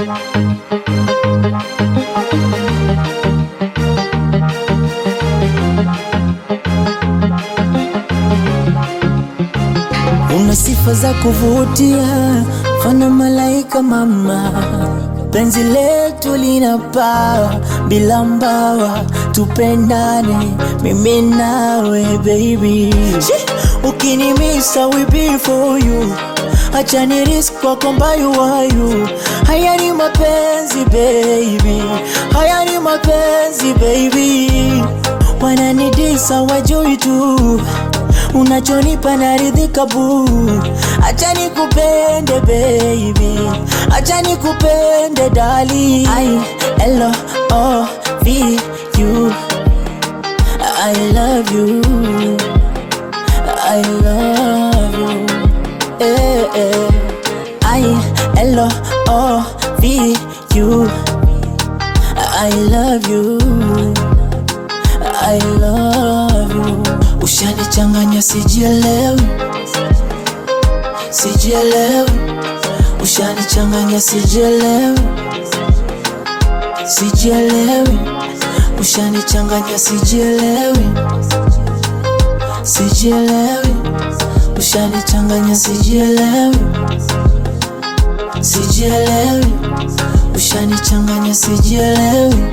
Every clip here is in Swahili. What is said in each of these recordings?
Una sifa za kuvutia, fana malaika mama, penzi letu linapaa bila mbawa, tupendane mimi nawe baby. Ukinimisa we be for you, acha ni risk kwako mbayu wayu. Haya ni mapenzi baby, haya ni mapenzi baby, wananidisa wajui tu unachonipa naridhika bu, acha nikupende baby, acha nikupende dali. I L O V U, I love you, I love you, eh, eh. I L O V U, I love you, I love you. Ushanichanganya sijielewi, sijielewi. Ushanichanganya sijielewi, sijielewi. Ushanichanganya sijielewi, sijielewi. Ushanichanganya sijielewi, sijielewi. Ushanichanganya sijielewi.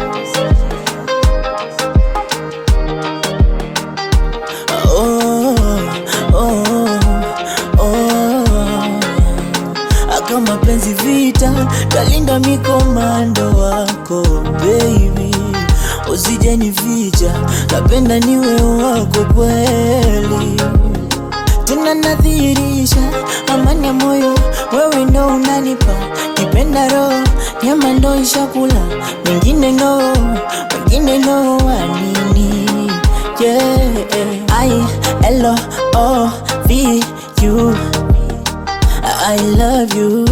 Oh, oh, oh. Aka mapenzi vita, talinda mikomando wako baby, usije nificha, napenda niwe wako kweli, tena nadhihirisha amani ya moyo, wewe ndo unanipa kipenda roho, nyama ndo ishakula, mengine no, mengine no, wanini yeah. I L O V U, I love you,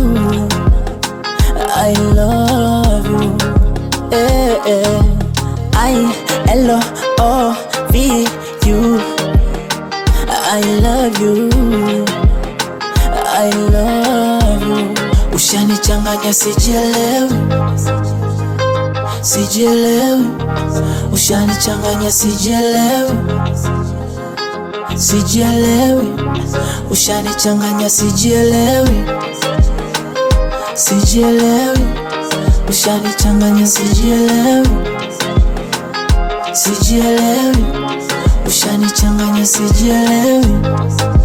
I love you, eh, eh. I L O V U, I love you, I love you. Ushanichanganya sijielewi, sijielewi. Ushanichanganya sijielewi, sijielewi. Ushanichanganya sijielewi, sijielewi. Ushanichanganya sijielewi, sijielewi. Ushanichanganya sijielewi.